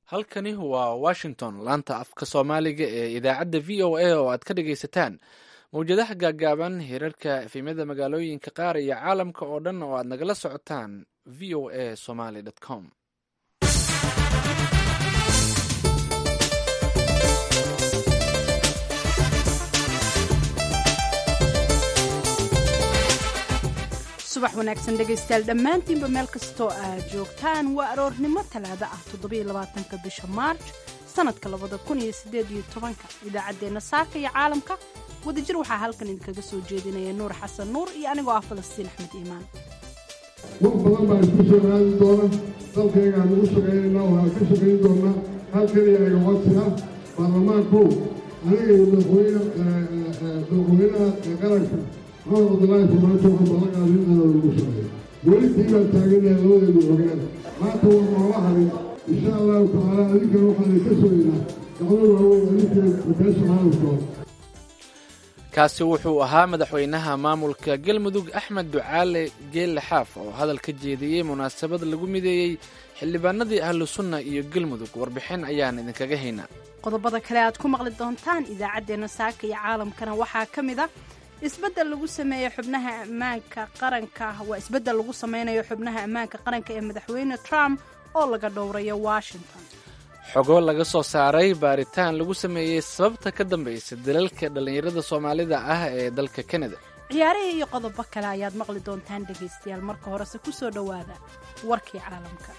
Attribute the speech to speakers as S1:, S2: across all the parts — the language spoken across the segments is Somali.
S1: halkani waa washington laanta afka soomaaliga ee idaacadda v o a oo aad ka dhagaysataan mawjadaha gaagaaban hirarka efemyada magaalooyinka qaar iyo caalamka oo dhan oo aad nagala socotaan v o a somaly com
S2: subax wanaagsan dhegaystayaal dhammaantiinba meel kastoo aad joogtaan waa aroornimo talaado ah toddobaiylabaatanka bisha maarj sannadka labada kun iyo siddeed iyo tobanka idaacaddeenna saaka iyo caalamka wadajir waxaa halkan idinkaga soo jeedinaya nuur xasan nuur iyo anigoo ah falastiin axmed iimaan
S3: wax badan baa isku soo raadi doona dalkaygaan ugu shaqaynaynaa waxaan ka shaqayn doonnaa hal keliya iga codsi ah baarlamaanku aniga iyo madaxweynaha qaranka maxamed cabdulaahi farmaajo waxaan ballanqaaday in aanan ugu shaqeeyo weli tii baan taaganahay labadeedu ogaan maanta waa noola harin insha allahu tacaala adinkana waxaan idinka sugaynaa gacmo waaweyn adinka beesha caalamkooda
S1: kaasi wuxuu ahaa madaxweynaha maamulka galmudug axmed ducaale geelle xaaf oo hadal ka jeediyey munaasabad lagu mideeyey xildhibaanadii ahlu sunna iyo galmudug warbixin ayaan idinkaga haynaa
S2: qodobada kale aad ku maqli doontaan idaacaddeenna saaka iyo caalamkana waxaa ka mid ah isbeddel lagu sameeyo xubnaha ammaanka qaranka waa isbeddel lagu sameynayo xubnaha ammaanka qaranka ee madaxweyne trump oo laga dhowrayo washington
S1: xogo laga soo saaray baaritaan lagu sameeyey sababta ka dambaysa dalalka dhallinyarada soomaalida ah ee dalka kanada
S2: ciyaarihii iyo qodobo kale ayaad maqli doontaan dhegaystayaal marka horese ku soo dhowaada warkii caalamka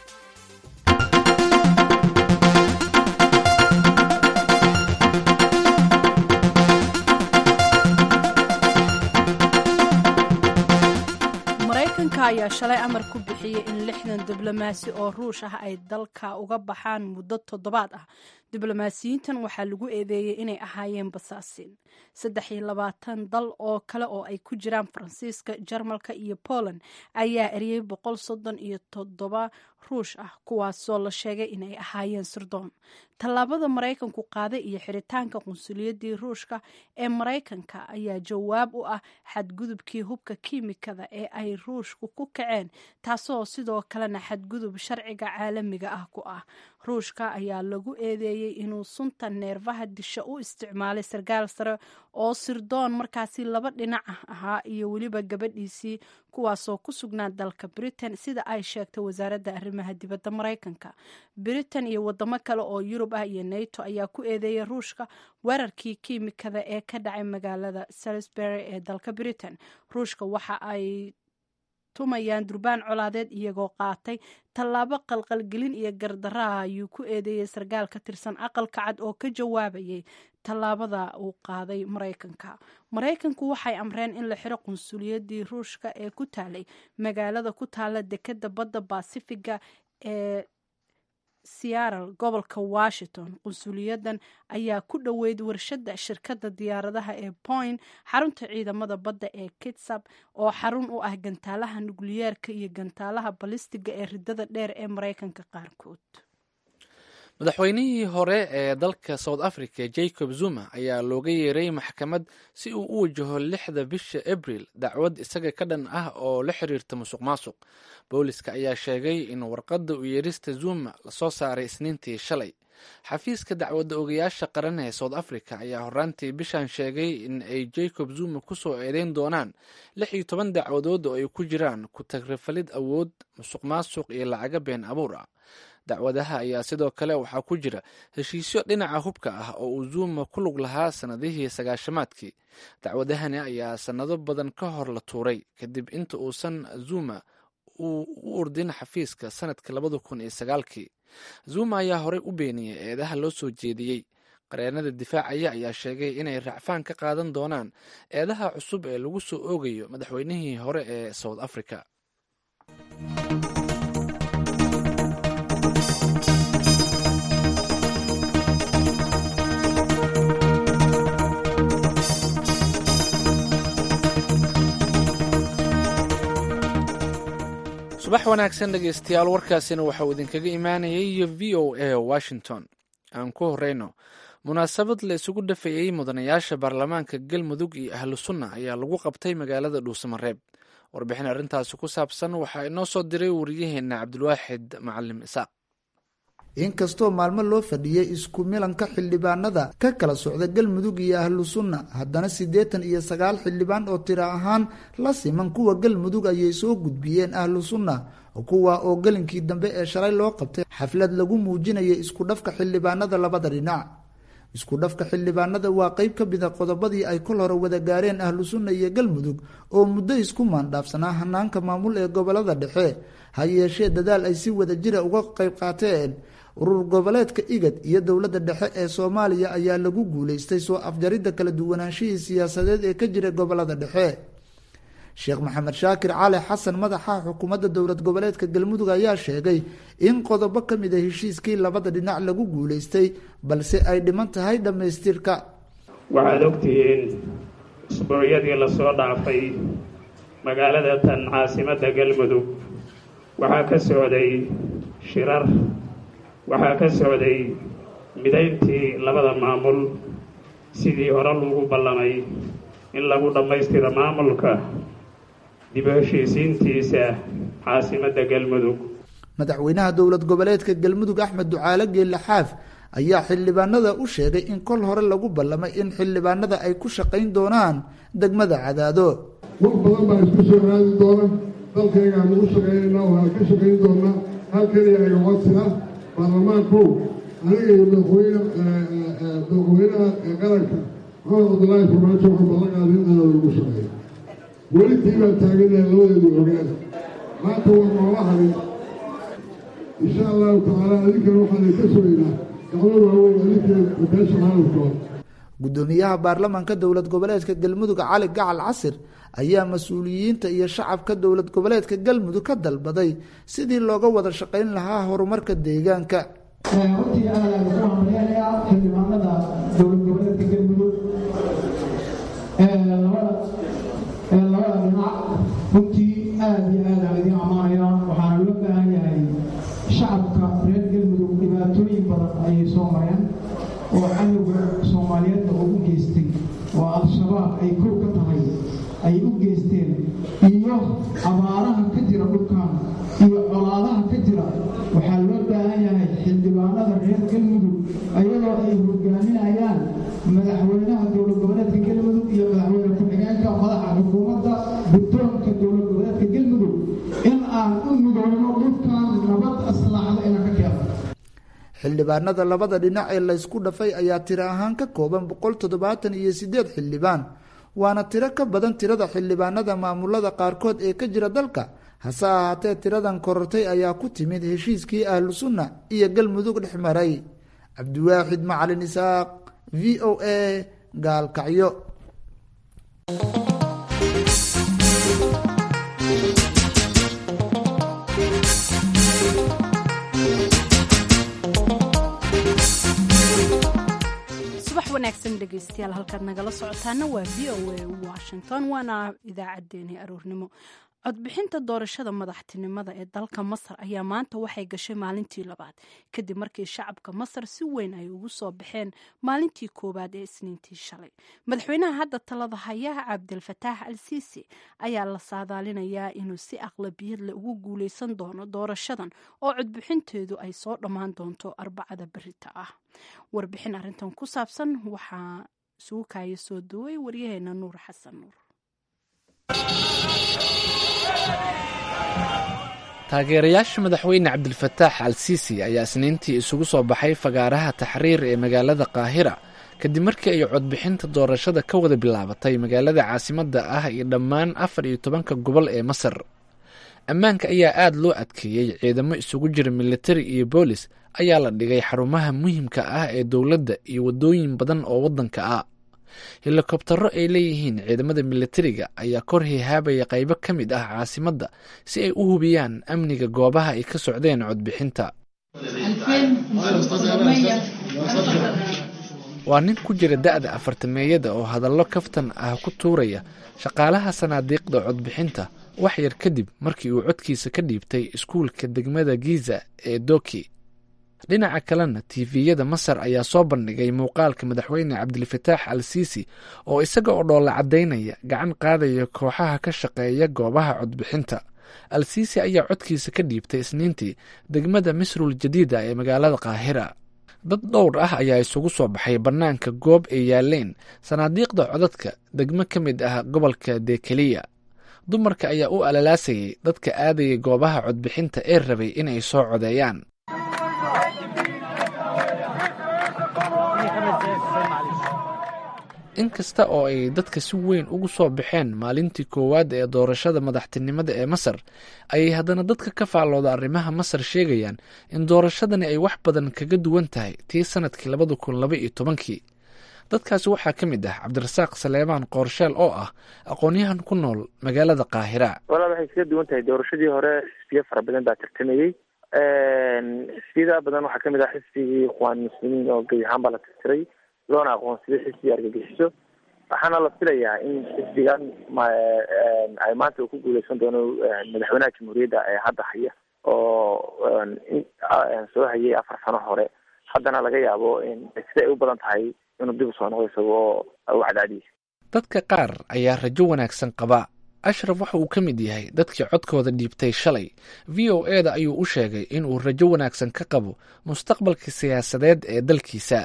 S2: maraykanka ayaa shalay amar ku bixiyey in lixdan diblomaasi oo ruush ah ay dalka uga baxaan muddo toddobaad ah diblomaasiyiintan waxaa lagu eedeeyey inay ahaayeen basaasin saddex iyo labaatan dal oo kale oo ay ku jiraan faransiiska jarmalka iyo poland ayaa eriyey boqol soddon iyo toddoba ruush ah kuwaasoo la sheegay inay ahaayeen sirdoon tallaabada maraykanku qaaday iyo xiritaanka qunsuliyadii ruushka ee maraykanka ayaa jawaab u ah xadgudubkii hubka kiimikada ee ay ruushku ku kaceen taasoo sidoo kalena xadgudub sharciga caalamiga ah ku ah ruushka ayaa lagu eedeeyey inuu sunta neerfaha disha u isticmaalay sarkaal sare oo sirdoon markaasi laba dhinac ah ahaa iyo weliba gabadhiisii kuwaasoo ku sugnaa dalka britain sida ay sheegtay wasaaradda arrimaha dibadda maraykanka britain iyo wadamo kale oo yurub ah iyo nato ayaa ku eedeeyay ruushka weerarkii kiimikada ee ka dhacay magaalada salisbury ee dalka britain ruushka waxa ay tumayaan durbaan colaadeed iyagoo qaatay tallaabo qalqalgelin iyo gardaraha ayuu ku eedeeyey sarkaal ka tirsan aqalka cad oo ka jawaabayay tallaabada uu qaaday maraykanka maraykanku waxay amreen in la xiro qunsuliyadii ruushka ee ku taalay magaalada ku taala dekeda badda basifiga ee searal gobolka washington qunsuliyadan ayaa ku dhoweyd warshada shirkadda diyaaradaha ee point xarunta ciidamada badda ee kitsab oo xarun u ah gantaalaha nukliyeerka iyo gantaalaha balistiga ee ridada dheer ee maraykanka qaarkood
S1: madaxweynihii hore ee dalka south africa jacob zuma ayaa looga yeeray maxkamad si uu u wajaho lixda bisha abril dacwad isaga ka dhan ah oo la xiriirta musuq maasuq booliska ayaa sheegay in warqadda u yeerista zuma lasoo saaray isniintii shalay xafiiska dacwadda ogayaasha qaran ee south africa ayaa horaantii bishan sheegay in ay jacob zuma kusoo eedeyn doonaan lix iyo toban dacwadood oo ay ku jiraan ku tagrifalid awood musuq maasuq iyo lacaga been abuur ah dacwadaha ayaa sidoo kale waxaa ku jira heshiisyo dhinaca hubka ah oo uu zuuma ku lug lahaa sannadihii sagaashamaadkii dacwadahani ayaa sannado badan ka hor la tuuray kadib inta uusan zuma uu u urdin xafiiska sanadka labada kun iyo sagaalkii zuma ayaa horey u beeniyey eedaha loo soo jeediyey qareenada difaacaya ayaa sheegay inay racfaan ka qaadan doonaan eedaha cusub ee lagu soo oogayo madaxweynihii hore ee south africa subax wanaagsan dhegeystayaal warkaasina waxauu idinkaga imaanayay iyo v o a washington aan ku horeyno munaasabad la isugu dhafayey mudanayaasha baarlamaanka galmudug iyo ahlu sunna ayaa lagu qabtay magaalada dhuusamareeb warbixin arrintaasi ku saabsan waxaa inoo soo diray wariyaheena cabdulwaaxid macalim isaaq
S4: inkastoo maalmo loo fadhiyey isku milanka xildhibaanada ka kala socda galmudug iyo ahlu sunna haddana siddeetan iyo sagaal xildhibaan oo tiro ahaan la siman kuwa galmudug ayay soo gudbiyeen ahlu sunna kuwa oo gelinkii dambe ee shalay loo qabtay xaflad lagu muujinaya isku dhafka xildhibaanada labada dhinac isku dhafka xildhibaanada waa qeyb ka mida qodobadii ay kol hore wada gaareen ahlu sunna iyo galmudug oo muddo isku maandhaafsanaa hanaanka maamul ee gobolada dhexe ha yeeshee dadaal ay si wada jira uga qeyb qaateen urur goboleedka igad iyo dowladda dhexe ee soomaaliya ayaa lagu guuleystay soo afjaridda kala duwanaanshihii siyaasadeed ee ka jira gobolada dhexe sheekh maxamed shaakir cali xasan madaxa xukuumadda dowlad goboleedka galmudug ayaa sheegay in qodobo ka mid a heshiiskii labada dhinac lagu guuleystay balse ay dhiman tahay dhammaystirka
S5: waxaad ogtihiin usbuucyadii lasoo dhaafay magaalada tan caasimadda galmudug waxaa ka socday shirar waxaa ka socday midayntii labada maamul sidii hore lagu ballamay in lagu dhammaystiro maamulka dib u heshiisiintiisa caasimadda galmudug
S4: madaxweynaha dowlad goboleedka galmudug axmed ducaale geelle xaaf ayaa xildhibaanada u sheegay in kol hore lagu ballamay in xildhibaanada ay ku shaqayn doonaan degmada cadaado
S3: wax badan baa isku soo raadi doona dalkaygaanu u shaqaynaynaa waxaan ka shaqayn doonaa halkaniya iga codsida baarlamaankow aniga iyo madaxweyne madaxweynaha qaranka maxamed cabdulaahi farmaajo waxaan ballan qaaday in aada lagu shaqeeyo weli tii baan taaganahay labadeedu ogaan maanta waa noola harin insha allahu tacaala adinkana waxaan ka sugaynaa gacmo waaweyn adinkana beesha caalamkooda
S4: guddoomiyaha baarlamaanka dowlad goboleedka galmudug cali gacal casir ayaa mas-uuliyiinta iyo shacabka dowlad goboleedka galmudug ka dalbaday sidii looga wada shaqayn lahaa horumarka deegaanka
S6: runtii aad aan ku hambalyaanayaa xildhibaanada dowlad goboleedka galmudug labada labada dhinac runtii aad iyo aad aan idiin ammaanayaa waxaana loo baahan yahay shacabka reer galmudug dhibaatooyin badan ayay soo mareen oo cadowga soomaaliyeedna oo u geystay oo al-shabaab ay kow ka tahay ay u geysteen iyo abaaraha ka jira dhulkan iyo colaadaha ka jira waxaa loo baahan yahay xildhibaanada reer galmudug ayadoo ay hogaaminayaan madaxweynaha dowlad goboleedka galmudug iyo madaxweyne ku-xigeenka madaxa xukuumadda guddoonka dowlad goboleedka galmudug in aan u midowno dhulkan nabad aslaaxda inaan ka keeno
S4: xildhibaanada labada dhinac ee laysku dhafay ayaa tiro ahaan ka kooban boqol toddobaatan iyo siddeed xildhibaan waana tiro ka badan tirada xildhibaanada maamulada qaarkood ee ka jira dalka hase ahaatee tiradan korortay ayaa ku timid heshiiskii ahlu sunna iyo galmudug dhex maray cabdiwaaxid macalin isaaq v o a gaalkacyo
S2: wanaagsan dhegeystayaal halkaad nagala socotaana waa v o a washington waana idaacaddeenii aroornimo codbixinta doorashada madaxtinimada ee dalka masar ayaa maanta waxay gashay maalintii labaad kadib markii shacabka masar si weyn ay ugu soo baxeen maalintii koowaad ee isniintii shalay madaxweynaha hadda talada hayaha cabdilfataax al siisi ayaa la saadaalinayaa inuu si aqlabiyad leh ugu guuleysan doono doorashadan oo codbixinteedu ay soo dhammaan doonto arbacada berita ah warbixin arintan ku saabsan waxaa isugu kaaya soo duway waryaheena nuur xasan nuur
S1: taageerayaasha madaxweyne cabdilfataax al siisi ayaa isniintii isugu soo baxay fagaaraha taxriir ee magaalada qaahira kadib markii ay codbixinta doorashada ka wada bilaabatay magaalada caasimadda ah iyo dhammaan afar iyo tobanka gobol ee masar ammaanka ayaa aada loo adkeeyey ciidamo isugu jira militari iyo boolis ayaa la dhigay xarumaha muhiimka ah ee dowladda iyo waddooyin badan oo waddanka ah helikobtaro ay leeyihiin ciidamada militariga ayaa kor hihaabaya qaybo ka mid ah caasimadda si ay u hubiyaan amniga goobaha ay ka socdeen codbixinta waa nin ku jira da-da afartameeyada oo hadallo kaftan ah ku tuuraya shaqaalaha sanaadiiqda codbixinta wax yar kadib markii uu codkiisa ka dhiibtay iskuulka degmada giza ee doki dhinaca kalena tifiyada masar ayaa soo bandhigay muuqaalka madaxweyne cabdilfataax al siisi oo isaga oo dhoolla caddaynaya gacan qaadaya kooxaha ka shaqeeya goobaha codbixinta al siisi ayaa codkiisa ka dhiibtay isniintii degmada misrul jadiida ee magaalada qaahira dad dhowr ah ayaa isugu soo baxay bannaanka goob ay yaaleen sanaadiiqda codadka degmo ka mid ah gobolka dekeliya dumarka ayaa u alalaasayay dadka aadayay goobaha codbixinta ee rabay inay soo codeeyaan inkasta oo ay dadka si weyn ugu soo baxeen maalintii koowaad ee doorashada madaxtinimada ee masar ayay haddana dadka ka faallooda arrimaha masar sheegayaan in doorashadani ay wax badan kaga duwan tahay tii sanadkii labada kun laba iyo tobankii dadkaasi waxaa ka mid ah cabdirasaaq saleemaan qoorsheel oo ah aqoon-yahan ku nool magaalada qaahira
S7: walaal waxay kaga duwan tahay doorashadii hore xisbiyo fara badan baa tartamayey xisbiyada badan waxaa kamid ah xisbigii ikhwaan muslimiin oo gebi ahaan baa la tirtiray loona aqoonsaday xisbi argagixiso waxaana la filayaa in xisbigan ay maanta uu ku guuleysan doono madaxweynaha jamhuuriyadda ee hadda haya oo soo hayay afar sano hore haddana laga yaabo sida ay u badan tahay inuu dib usoo noqdo isagoo u cadaadiyay
S1: dadka qaar ayaa rajo wanaagsan qaba ashraf waxa uu ka mid yahay dadkii codkooda dhiibtay shalay v o e da ayuu u sheegay in uu rajo wanaagsan ka qabo mustaqbalka siyaasadeed ee dalkiisa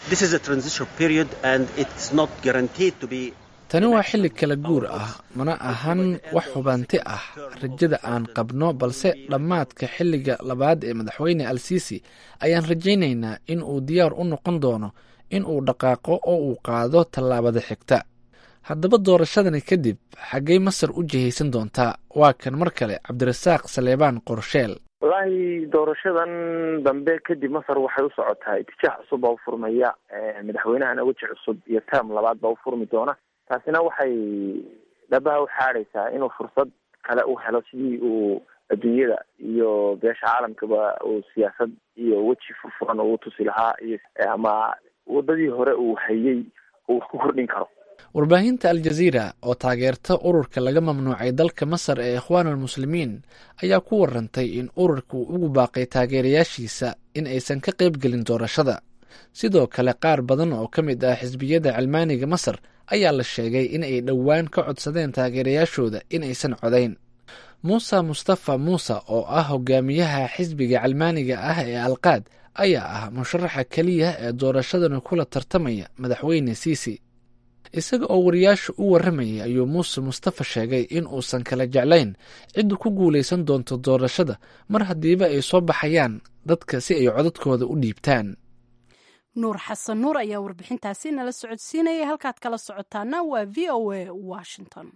S1: tani waa xilli kala guur ah mana ahan wax hubanti ah rajada aan qabno balse dhammaadka xilliga labaad ee madaxweyne al siisi ayaan rajaynaynaa in uu diyaar u noqon doono in uu dhaqaaqo oo uu qaado tallaabada xigta haddaba doorashadani kadib xaggay masar u jihaysan doontaa waa kan mar kale cabdirasaaq saleebaan qorsheel
S7: wallaahi doorashadan dambe kadib masar waxay u socotaa itijaah cusub baa u furmaya madaxweynahana weji cusub iyo term labaad baa u furmi doona taasina waxay dhabaha u xaadaysaa inuu fursad kale u helo sidii uu adduunyada iyo beesha caalamkaba uu siyaasad iyo weji furfuran ugu tusi lahaa iyo ama wadadii hore uu hayay uu wax ku kordhin karo
S1: warbaahinta aljaziira oo taageerta ururka laga mamnuucay dalka masar ee ikhwaan almuslimiin ayaa ku warantay in ururka uu ugu baaqay taageerayaashiisa in aysan ka qaybgelin doorashada sidoo kale qaar badan oo ka mid ah xisbiyada cilmaaniga masar ayaa la sheegay in ay dhowaan ka codsadeen taageerayaashooda in aysan codayn muuse mustafa muuse oo ah hogaamiyaha xisbiga cilmaaniga ah ee alqaad ayaa ah musharaxa keliya ee doorashadani kula tartamaya madaxweyne siisi isaga oo wariyaasha u warramayay ayuu muuse mustafa sheegay in uusan kala jeclayn cidda ku guulaysan doonto doorashada mar haddiiba ay soo baxayaan dadka si ay codadkooda u dhiibtaan
S2: nuur xasan nuur ayaa warbixintaasi nala socodsiinaya halkaad kala socotaana waa v o a washington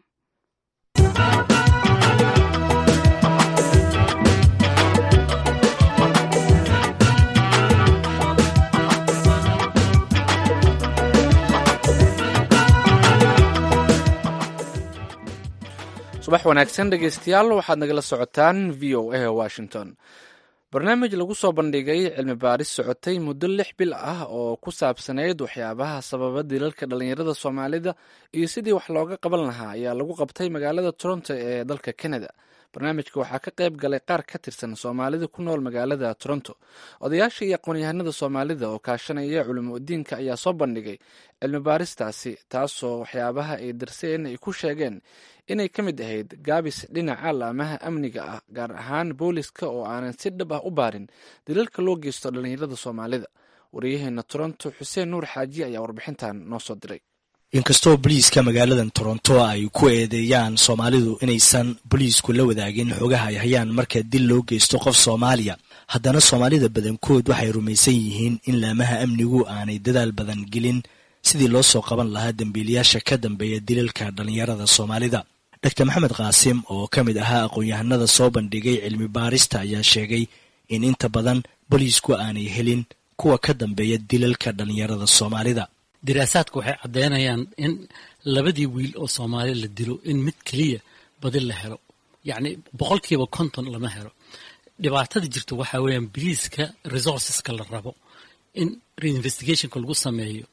S1: subax wanaagsan dhegeystayaal waxaad nagala socotaan v o a washington barnaamij lagu soo bandhigay cilmi baaris socotay muddo lix bil ah oo ku saabsanayd waxyaabaha sababa dilalka dhallinyarada soomaalida iyo sidii wax looga qaban lahaa ayaa lagu qabtay magaalada toronto ee dalka canada barnaamijka waxaa ka qayb galay qaar ka tirsan soomaalida ku nool magaalada toronto odayaasha iyo aqoon-yahanada soomaalida oo kaashanaya culimo udiinka ayaa soo bandhigay cilmi baaristaasi taasoo waxyaabaha ay darseen ay ku sheegeen inay ka mid ahayd gaabis dhinaca laamaha amniga ah gaar ahaan booliska oo aanan si dhab ah u baarin dilalka loo geysto dhallinyarada soomaalida wariyaheena toronto xuseen nuur xaaji ayaa warbixintan noo soo diray
S8: inkastoo boliiska magaaladan toronto ay ku eedeeyaan soomaalidu inaysan boliisku la wadaagin xogaha ay hayaan marka dil loo geysto qof soomaaliya haddana soomaalida badankood waxay rumaysan yihiin in laamaha amnigu aanay dadaal badan gelin sidii loo soo qaban lahaa dembiilayaasha ka dambeeya dilalka dhallinyarada soomaalida doctor maxamed qaasim oo ka mid ahaa aqoon-yahanada soo bandhigay cilmi baarista ayaa sheegay in inta badan boliisku aanay helin kuwa ka dambeeya dilalka dhallinyarada soomaalida
S9: diraasaadka waxay caddeynayaan in labadii wiil oo soomaali la dilo in mid keliya badi la helo yacni boqolkiiba konton lama helo dhibaatada jirta waxaa weeyaan biliiska resourceska la rabo in reinvestigationka lagu sameeyo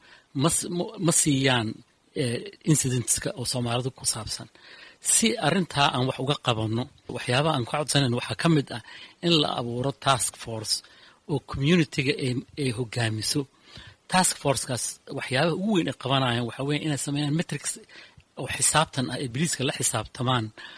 S9: ma siiyaan incidenteska oo soomaalida ku saabsan si arrintaa aan wax uga qabanno waxyaabaha aan ka codsanayn waxaa ka mid ah in la abuuro task force oo communitiga ay hogaamiso task forcekaas waxyaabaha ugu weyn ay qabanayaan waxaa weya inay sameeyaan metrics oo xisaabtan ah ee biliiska la xisaabtamaan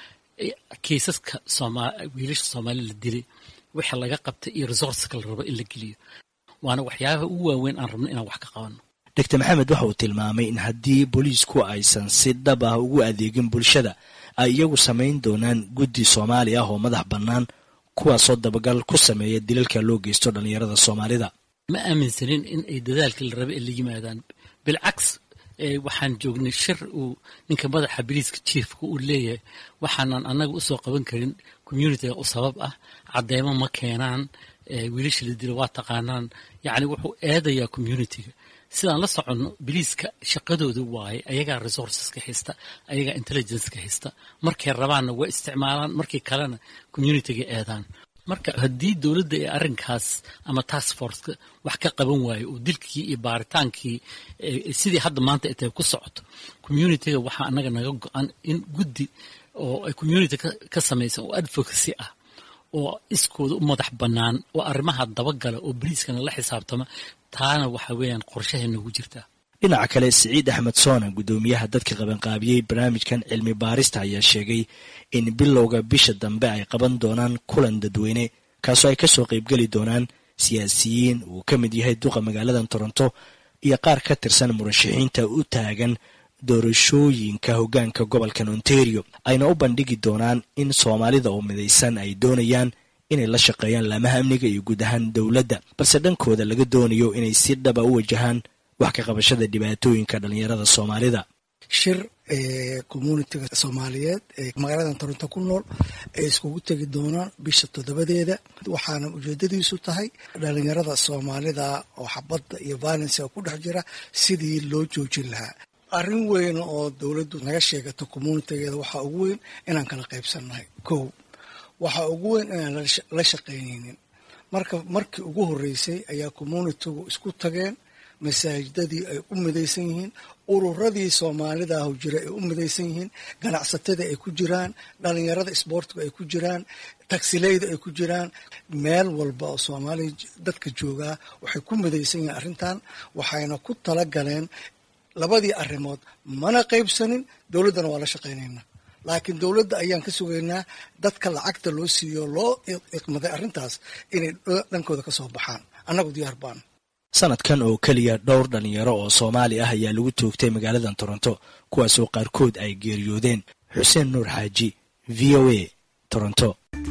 S9: kiisaska wiilasha soomaali la dilay wixii laga qabtay iyo resourceka la rabo in la geliyo waana waxyaabaha ugu waaweyn aan rabno inaan wax ka qabanno
S8: doctor maxamed waxa uu tilmaamay in haddii booliisku aysan si dhab ah ugu adeegin bulshada ay iyagu samayn doonaan guddi soomaali ah oo madax bannaan kuwaasoo dabagal ku sameeya dilalka loo geysto dhallinyarada soomaalida
S9: ma aaminsanin in ay dadaalkii la raba ay la yimaadaan bilcaks waxaan joognay shir uu ninka madaxa biliiska jiefka uu leeyahay waxaanan annaga usoo qaban karin communitiga u sabab ah cadeymo ma keenaan wiilasha la dilo waa taqaanaan yacni wuxuu eedayaa communitiga sidaan la soconno biliiska shaqadooda waaye ayagaa resourceska haysta ayagaa intelligenceka haysta markay rabaanna waa isticmaalaan markii kalena communitiga eedaan marka haddii dowladda ee arrinkaas ama task forceka wax ka qaban waayo oo dilkii iyo baaritaankii sidii hadda maanta ay tahay ku socoto communitiga waxaa annaga naga go-an in guddi oo ay community ka samaysan oo advocacy ah oo iskooda u madax bannaan oo arrimaha dabagala oo boliiskana la xisaabtama taana waxa weeyaan qorshahay noogu jirtaa
S8: dhinaca kale siciid axmed soona guddoomiyaha dadka qabanqaabiyey barnaamijkan cilmi baarista ayaa sheegay in bilowga bisha dambe ay qaban doonaan kulan dadweyne kaasoo ay kasoo qaybgeli doonaan siyaasiyiin uu ka mid yahay duqa magaaladan toronto iyo qaar ka tirsan murashaxiinta u taagan doorashooyinka hoggaanka gobolkan ontario ayna u bandhigi doonaan in soomaalida oo midaysan ay doonayaan inay la shaqeeyaan laamaha amniga iyo guud ahaan dowladda balse dhankooda laga doonayo inay si dhaba u wajahaan wax ka qabashada dhibaatooyinka dhallinyarada soomaalida
S10: shir communitiga soomaaliyeed ee magaaladan toronto ku nool ay iskugu tegi doonaan bisha toddobadeeda waxaana ujeedadiisu tahay dhalinyarada soomaalida oo xabadda iyo violenska ku dhex jira sidii loo joojin lahaa arrin weyn oo dowladdu naga sheegato communitigeeda waxaa ugu weyn inaan kala qaybsannahay kow waxaa ugu weyn inaan la shaqaynaynin marka markii ugu horreysay ayaa communitigu isku tageen masaajidadii ay u midaysan yihiin ururadii soomaalidaahu jira ay u midaysan yihiin ganacsatadii ay ku jiraan dhalinyarada isboortigu ay ku jiraan tagsileyda ay ku jiraan meel walba oo soomaaliya dadka joogaa waxay ku midaysan yihiin arrintan waxayna ku tala galeen labadii arrimood mana qaybsanin dowladdana waa la shaqaynaynaa laakiin dowladda ayaan ka sugaynaa dadka lacagta loo siiyo loo iqmaday arrintaas inay dhankooda ka soo baxaan annagu diyaar baan
S8: sanadkan oo keliya dhowr dhalinyaro oo soomaali ah ayaa lagu toogtay magaaladan toronto kuwaasoo qaarkood ay geeriyoodeen xuseen nuur xaaji v o a toronto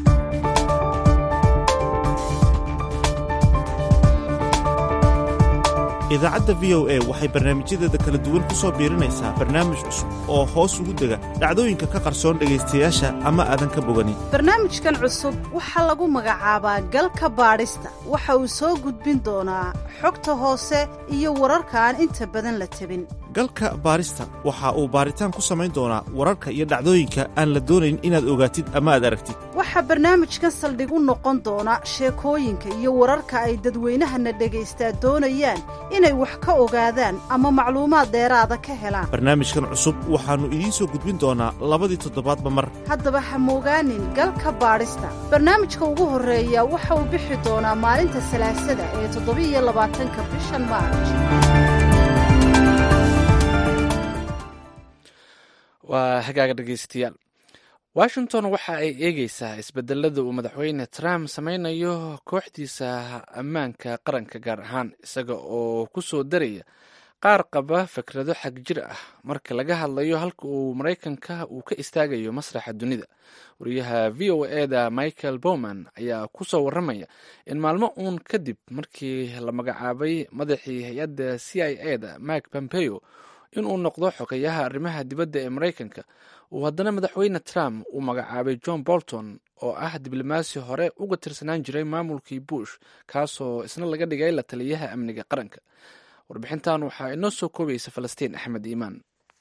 S11: idaacadda v o a waxay barnaamijyadeeda kala duwan ku soo biirinaysaa barnaamij cusub oo hoos ugu dega dhacdooyinka ka qarsoon dhegaystayaasha ama aadan ka boganin
S12: barnaamijkan cusub waxaa lagu magacaabaa galka baadhista waxa uu soo gudbin doonaa xogta hoose iyo wararka aan inta badan la tabin
S11: galka baarista waxa uu baaritaan ku samayn doonaa wararka iyo dhacdooyinka aan la doonayn inaad ogaatid ama aad aragtid
S12: waxaa barnaamijkan saldhig u noqon doona sheekooyinka iyo wararka ay dadweynahana dhagaystaa doonayaan inay wax ka ogaadaan ama macluumaad dheeraada ka helaan
S11: barnaamijkan cusub waxaannu idiin soo gudbin doonaa labadii toddobaadba mar
S12: haddaba ha moogaanin galka baadhista barnaamijka ugu horreeya waxa uu bixi doonaa maalinta salaasada ee toddobiiyo labaatanka bishan maarj
S1: waa hagaaga dhegeystayaal washington waxa ay eegeysaa isbedelada uu madaxweyne trump sameynayo kooxdiisa ammaanka qaranka gaar ahaan isaga oo ku soo daraya qaar qaba fikrado xag jir ah marka laga hadlayo halka uu maraykanka uu ka istaagayo masraxa dunida wariyaha v o eda michael bowman ayaa ku soo waramaya in maalmo uun kadib markii la magacaabay madaxii hay-adda c i e da mike pompeo inuu noqdo xogeyaha arrimaha dibadda ee maraykanka uu haddana madaxweyne trump uu magacaabay john bolton oo ah diblomaasi hore uga tirsanaan jiray maamulkii bush kaasoo isna laga dhigay la taliyaha amniga qaranka warbixintan waxaa inoo soo koobaysa falastiin axmed iimaan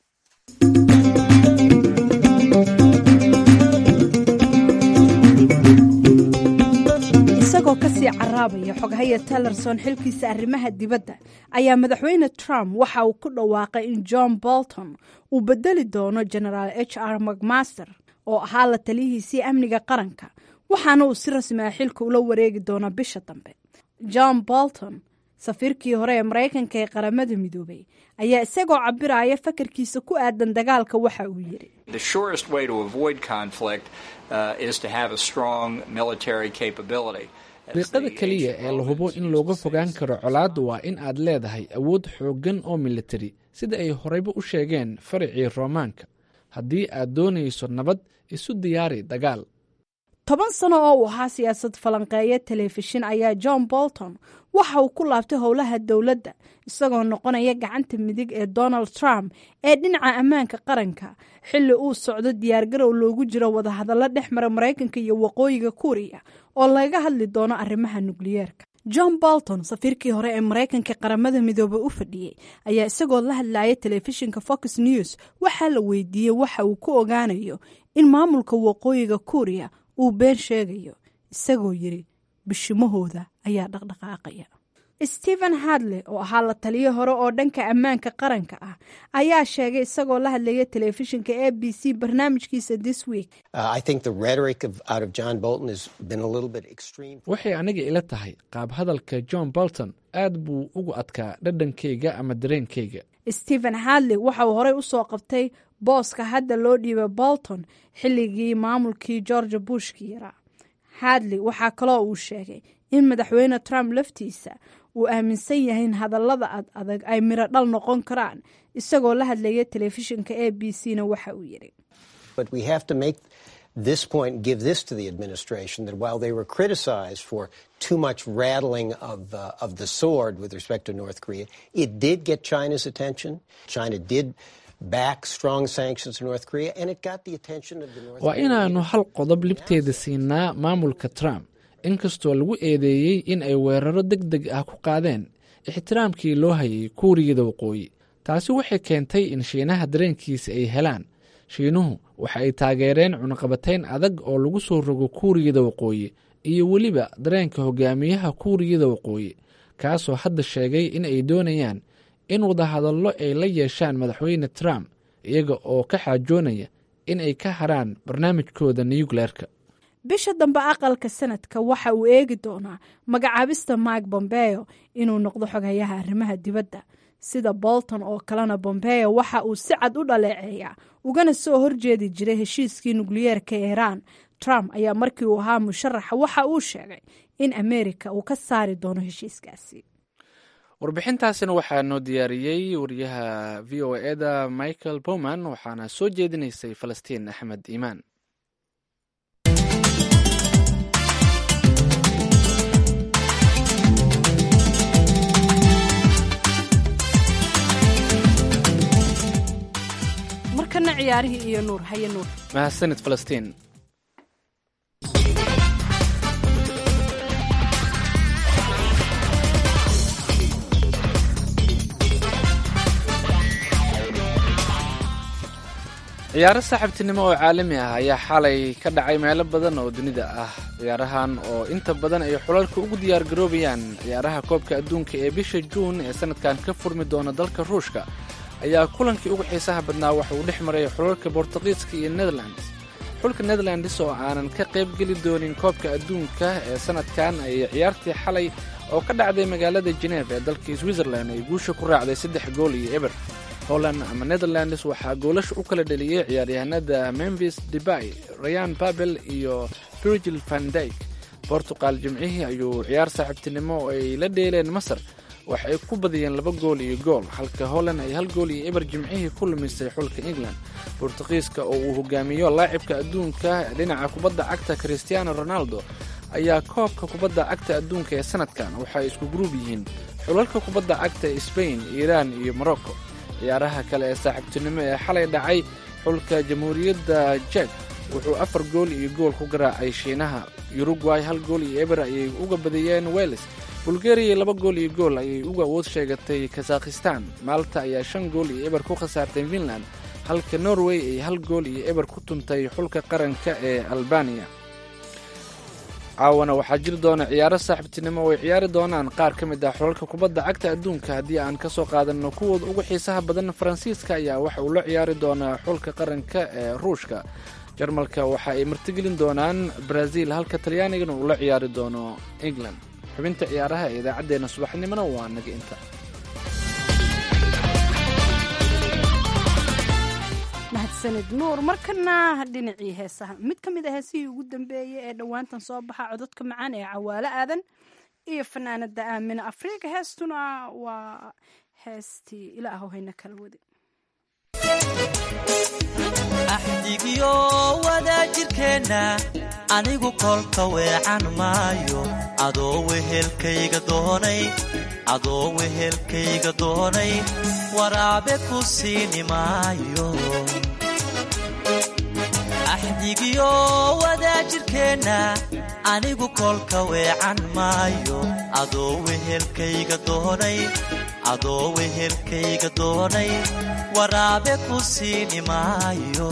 S2: isagoo kasii caraabaya xoghaya tellerson xilkiisa arrimaha dibadda ayaa madaxweyne trump waxa uu ku dhawaaqay in john bolton uu bedeli doono genaraal h r macmaster oo ahaa la taliyihiisii amniga qaranka waxaana uu si rasmi ah xilka ula wareegi doonaa bisha dambe john bolton safiirkii hore ee maraykanka ee qaramada midoobay ayaa isagoo cabiraya fakarkiisa ku aadan dagaalka waxa uu yidhi
S1: dariiqada keliya ee la hubo in looga fogaan karo colaadda waa in aad leedahay awood xooggan oo militari sida ay horeyba u sheegeen faracii roomaanka haddii aad doonayso nabad isu diyaari dagaal
S2: toban sano oo uu ahaa siyaasad falanqeeya telefishin ayaa john bolton waxa uu ku laabtay howlaha dowladda isagoo noqonaya gacanta midig ee donald trump ee dhinaca ammaanka qaranka xilli uu socdo diyaargarow loogu jiro wadahadallo dhex mara maraykanka iyo waqooyiga kuuriya oo laga hadli doono arrimaha nukliyeerka john bolton safiirkii hore ee maraykanka qaramada midoobe u fadhiyey ayaa isagoo la hadlayay telefishinka fox news waxaa la weydiiyey waxa uu ku ogaanayo in maamulka waqooyiga kuuriya uu been sheegayo isagoo yidhi bishimahooda ayaa dhaqdhaqaaqaya stephen hadley oo ahaa la taliyo hore oo dhanka ammaanka qaranka ah ayaa sheegay isagoo la hadlaya telefishinka a b c barnaamijkiisa this week
S1: waxay aniga ila tahay qaab hadalka john bolton aad buu ugu adkaa dhadhankayga ama dareenkayga
S2: stephen hadley waxa uu horey usoo qabtay booska hadda loo dhiibay bolton xilligii maamulkii george bushki yaraa hadley waxaa kaloo uu sheegay in madaxweyne trump laftiisa uu aaminsan yahay in hadallada ad adag ay miro dhal noqon karaan isagoo la hadlaya telefishinka a b c na waxa uu yidhi
S13: this point give this to the administration that while they were criticized for too much rattling of, uh, of the sword with respect to North Korea, it did get China's attention. China did back strong sanctions to North Korea, and it got the attention of the North
S1: waa inaannu hal qodob libteeda siinaa maamulka trump inkastoo lagu eedeeyey in ay weeraro deg deg ah ku qaadeen ixtiraamkii loo hayay kuuriyada waqooyi taasi waxay keentay in shiinaha dareenkiisa ay helaan shiinuhu waxa ay taageereen cunaqabatayn adag oo lagu soo rogo kuuriyada waqooyi iyo weliba dareenka hogaamiyaha kuuriyada waqooyi kaasoo hadda sheegay in ay doonayaan in wadahadallo ay la yeeshaan madaxweyne trump iyaga oo ka xaajoonaya in ay ka haraan barnaamijkooda nuyukleerka
S2: bisha dambe aqalka sanadka waxa uu eegi doonaa magacaabista mike bombeo inuu noqdo xogayaha arrimaha dibadda sida bolton oo kalena bombeo waxa uu si cad u dhaleeceeyaa ugana soo horjeedi jiray heshiiskii nukliyeerka iiraan trump ayaa markii uu ahaa musharaxa waxa uu sheegay in ameerika uu ka saari doono heshiiskaasi
S1: warbixintaasina waxaa noo diyaariyey wariyaha v o eda michael bowman waxaana soo jeedinaysay falastiin axmed iimaan
S2: markana ciyaarihii iyo nuur haye nuur
S1: mahadsanid falastiin ciyaaro saaxiibtinimo oo caalami ah ayaa xalay ka dhacay meelo badan oo dunida ah ciyaarahan oo inta badan ay xulalka ugu diyaargaroobayaan ciyaaraha koobka adduunka ee bisha juun ee sanadkan ka furmi doona dalka ruushka ayaa kulankii ugu xiisaha badnaa waxa uu dhex maray xulalka bortuqiiska iyo netherlands xulka netherlands oo aanan ka qayb geli doonin koobka adduunka ee sanadkan ayay ciyaartii xalay oo ka dhacday magaalada geneef ee dalka switzerland ay guusha ku raacday saddex gool iyo eber holland ama netherlands waxaa goolasha u kala dheliyey ciyaaryahanada memphis debay rayan babel iyo virgil van dyk bortuqal jimcihii ayuu ciyaar saaxiibtinimo oo ay la dheeleen masar waxa ay ku badiyeen laba gool iyo gool halka holland ay hal gool iyo eber jimcihii ku lumisay xulka england bortuqiiska oo uu hogaamiyo laacibka adduunka dhinaca kubadda cagta christiano ronaldo ayaa koobka kubadda cagta adduunka ee sanadkan waxaay isku gruub yihiin xulalka kubadda cagta sbain iiraan iyo morocco ciyaaraha kale ee saaxiibtinimo ee xalay dhacay xulka jamhuuriyadda jek wuxuu afar gool iyo gool ku garaacay shiinaha uruguay hal gool iyo eber ayay uga badiyeen weles bulgariya laba gool iyo gool ayay uga awood sheegatay kazakhistan maalta ayaa shan gool iyo eber ku khasaartay finland halka norway ay hal gool iyo eber ku tuntay xulka qaranka ee albaniya caawana waxaa jiri doona ciyaaro saaxiibtinimo oo ay ciyaari doonaan qaar ka mid ah xulalka kubadda cagta adduunka haddii aan ka soo qaadanno kuwooda ugu xiisaha badan faransiiska ayaa waxa uu la ciyaari doonaa xulka qaranka ee ruushka jarmalka waxa ay martigelin doonaan brazil halka talyaanigana uu la ciyaari doono england xubinta ciyaaraha ee idaacaddeenna subaxnimona waa naga inta
S2: mahadsanid nuur markana dhinacii heesaha mid ka mid a heesihii ugu dambeeyey ee dhowaantan soo baxa cododka macaan ee cawaalo aadan iyo fanaanada aamina afrika heestuna waa heestii ilaahu hayna kala wadi
S14: axdigiyo wadaajirkeenna anigu kolka weecan maayo adoo wehelkayga doonay adoo wehelkayga doonay waraabe ku siini maayo axdigiyo wadaajirkeenna anigu kolka weecan maayo adoo wehelkayga doonay adoo wehelkayga doonay waraabe ku siini maayo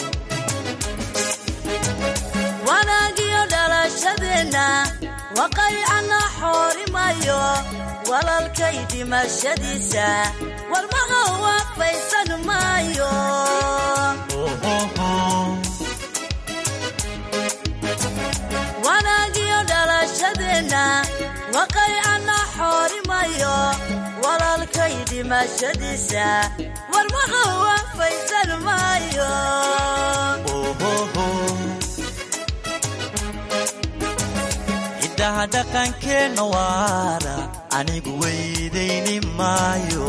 S15: wanaagiyo dhalashadeenna waqaycana xoorimayo walalkay dhimashadiisa warmaqa waafaysan maayo wanaagiyo dhalashadeenna waqaycana xoorimayo walalkay dhimashadiisa warmaqa waafaysan maayo
S14: hiddaha dhaqankeenna waara anigu weydayni maayo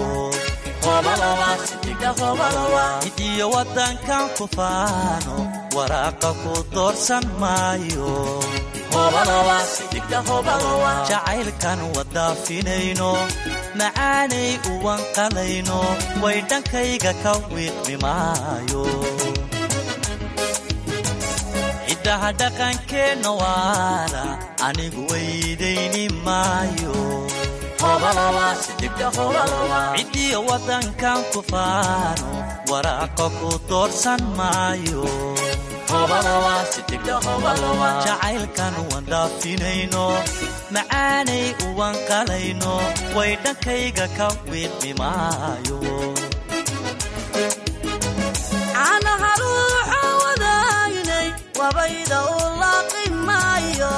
S14: hidiyo waddankan ku faano waraaqa ku doorsan maayo jacaylkan wadaafinayno macaanay uwanqalayno way dhankayga ka wiiqmi maayo hiddaha dhaqankeenna waara anigu weydayni maayo cidiyo waddankan ku faano waraaqa ku doorsan maayo jacaylkan wandhaafinayno macaanay uwanqalayno way dhankayga ka wiiqmi maayo
S15: caanaha ruuxa wadaynay wabayda u laaqi maayo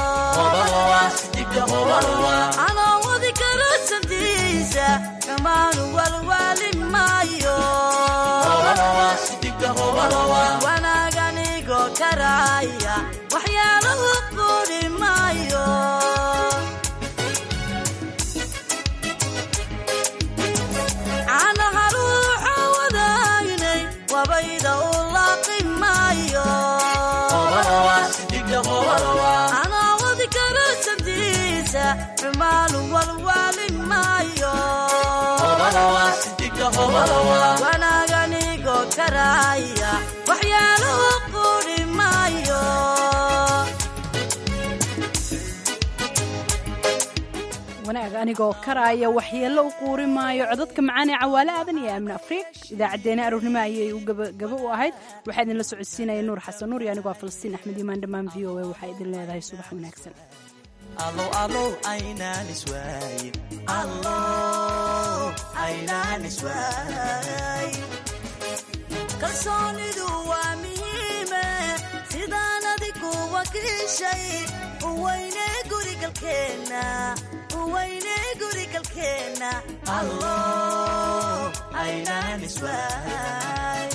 S15: anoo wadi karo santiisa kamaanu walwaali maayo wanaaganigo karaya waxyaalahu quudhi maayo caanaha ruuxa wadaynay wabayda u laaqi maayo anoo wadi karo santiisa xumaanu walwaali maayo wanaaganigo karaya waxyaalahu quudhi maayo
S2: wanaag anigoo karaaya waxyeello u quuri maayo codadka macaan ee cawaale aadan iyo aamin afriik idaacaddeenna aroornimo ayay u gabagabo u ahayd waxaa idinla socodsiinaya nuur xasan nuur iyo anigoo falastiin axmed imaan dhammaan v o a waxaa idin leedahay subax wanaagsan
S14: alow alow aynaan iswaayin allow aynaan iswaayin
S15: kalsoonidu waa muhiime sidaan adigu wakiishay uweyne gurigalkeenna uweyne gurigalkeenna
S14: allow aynaan iswaayin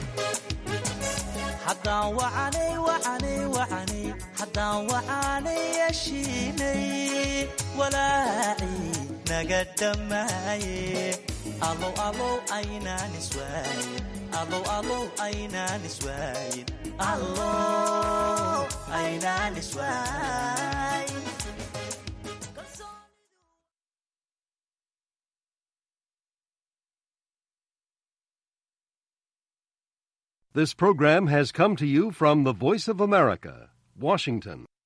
S14: haddaan wacanay wacanay wacanay haddaan wacanay yeshiinay walaacii naga dhammaaye alow alow aynaan iswaayin alow alow aynaan iswaayin allow aynaan iswaayin
S16: This program has come to you from the Voice of America, Washington.